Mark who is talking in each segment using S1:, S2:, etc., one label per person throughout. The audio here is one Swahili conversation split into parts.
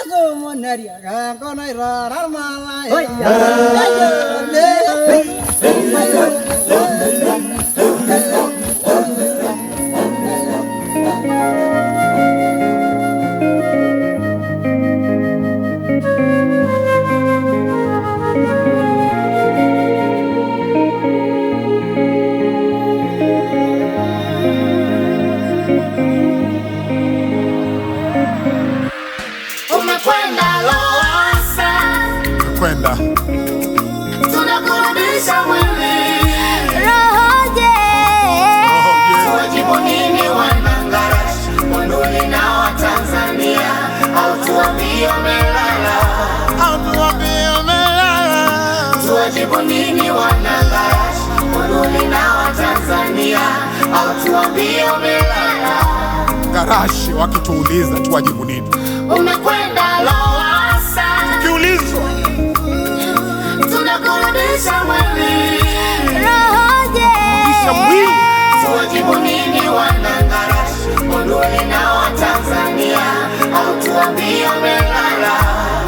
S1: Umekwenda Lowassa,
S2: kwenda
S1: tunakurudisha mwili.
S3: Rohoje,
S1: Tuwajibu nini wanangarashi, Monduli na Watanzania, au tuambie umelala? Tuwajibu nini wanangarashi, Monduli na Watanzania, au tuambie umelala?
S2: garashi wakituuliza tuwajibu nini?
S1: Umekwenda Lowassa,
S2: Kiulizwa
S1: tunakurudisha mwili.
S3: rohoje,
S2: kisha mwili
S1: Tuwajibu nini wanangarashi, Monduli na Watanzania, au tuambie umelala?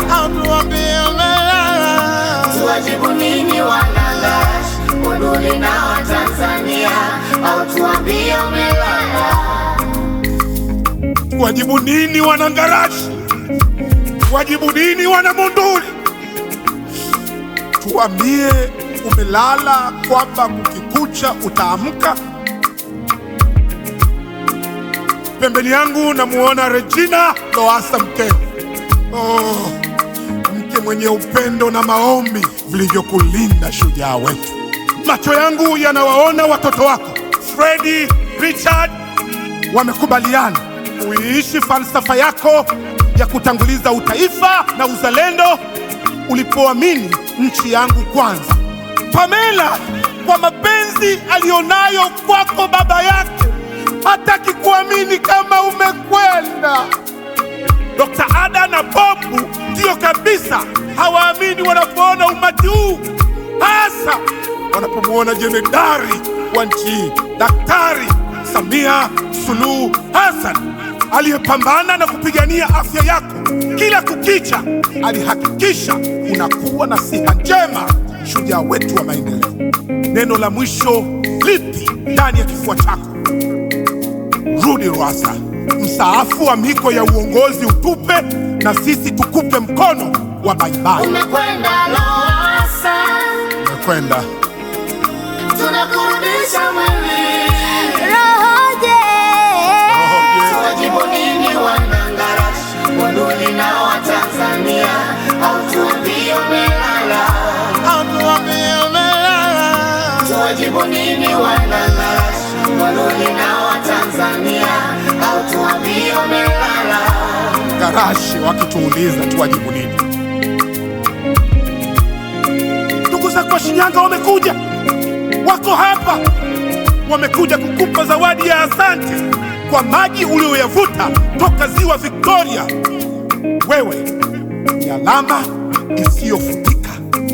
S1: Tuwajibu nini wanangarashi, Monduli na Watanzania, au tuambie umelala?
S2: wajibu nini wanangarashi? Wajibu nini wana Monduli? Tuambie umelala, kwamba kukikucha utaamka. Pembeni yangu namuona Regina Lowassa mkeo. Oh, mke mwenye upendo na maombi vilivyokulinda shujaa wetu. Macho yangu yanawaona watoto wako Fredi, Richard wamekubaliana uiishi falsafa yako ya kutanguliza utaifa na uzalendo ulipoamini nchi yangu kwanza. Pamela, kwa mapenzi aliyonayo kwako baba yake, hataki kuamini kama umekwenda. Dr. Ada na Bobu ndiyo kabisa hawaamini wanapoona umati huu, hasa wanapomwona jemedari wa nchi hii Daktari Samia Suluhu Hassan aliyepambana na kupigania afya yako kila kukicha. Alihakikisha unakuwa na siha njema, shujaa wetu wa maendeleo. Neno la mwisho lipi ndani ya kifua chako? Rudi Rwasa, mstaafu wa miko ya uongozi utupe, na sisi tukupe mkono wa baibai.
S1: Umekwenda Lowassa,
S2: Kwenda
S1: tunakurudisha mwili.
S3: rohoje,
S1: Tuwajibu nini wanangarashi, Monduli na Watanzania, au tuambie umelala? Tuwajibu nini wanangarashi, Monduli na Watanzania, au tuambie umelala?
S2: garashi wakituuliza tuwajibu nini? Ndugu zako wa Shinyanga wamekuja, wako hapa, wamekuja kukupa zawadi ya asante kwa maji uliyoyavuta toka ziwa Victoria. Wewe ni alama isiyofutika.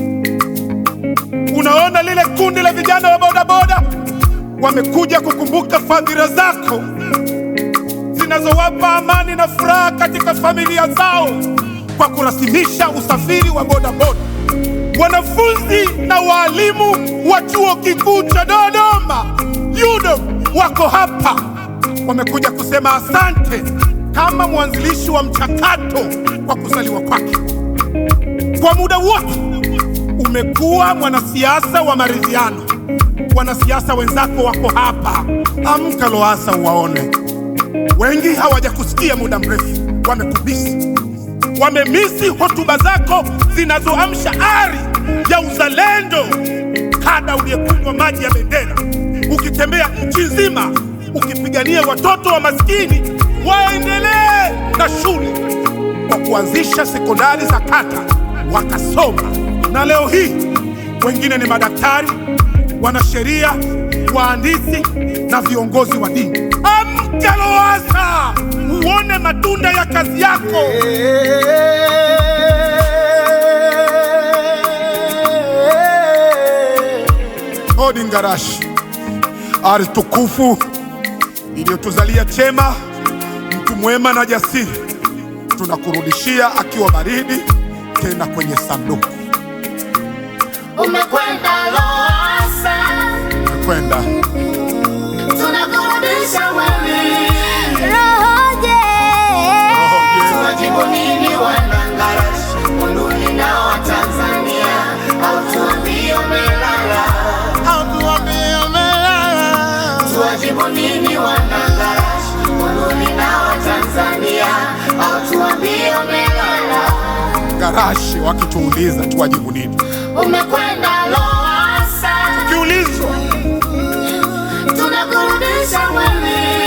S2: Unaona lile kundi la vijana wa bodaboda wamekuja kukumbuka fadhila zako zinazowapa amani na furaha katika familia zao kwa kurasimisha usafiri wa bodaboda. Wanafunzi na waalimu wa chuo kikuu cha Dodoma UDOM wako hapa, wamekuja kusema asante kama mwanzilishi wa mchakato kwa kuzaliwa kwake. Kwa muda wote umekuwa mwanasiasa wa maridhiano. Wanasiasa wenzako wako hapa, amka Lowassa uwaone. Wengi hawajakusikia muda mrefu, wamekubisi, wamemisi hotuba zako zinazoamsha ari ya uzalendo. Kada uliyekunywa maji ya bendera, ukitembea nchi nzima ukipigania watoto wa maskini waendelee na shule kwa kuanzisha sekondari za kata wakasoma, na leo hii wengine ni madaktari, wanasheria, wahandisi na viongozi wa dini. Amka Lowassa, uone matunda ya kazi yako. Odi Ngarashi, ardhi tukufu iliyotuzalia chema, mtu mwema na jasiri. tunakurudishia akiwa baridi, tena kwenye sanduku.
S1: Umekwenda Lowassa,
S2: Kwenda
S1: tunakurudisha mwili.
S3: Rohoje,
S1: Tuwajibu nini wanangarashi Monduli na Watanzania, au tuambie umelala? Tuwajibu nini wanangarashi Monduli na Watanzania, au tuambie umelala?
S2: garashi, wakituuliza tuwajibu nini?
S1: Umekwenda Lowassa,
S2: Kiulizwa
S1: tunakurudisha mwili.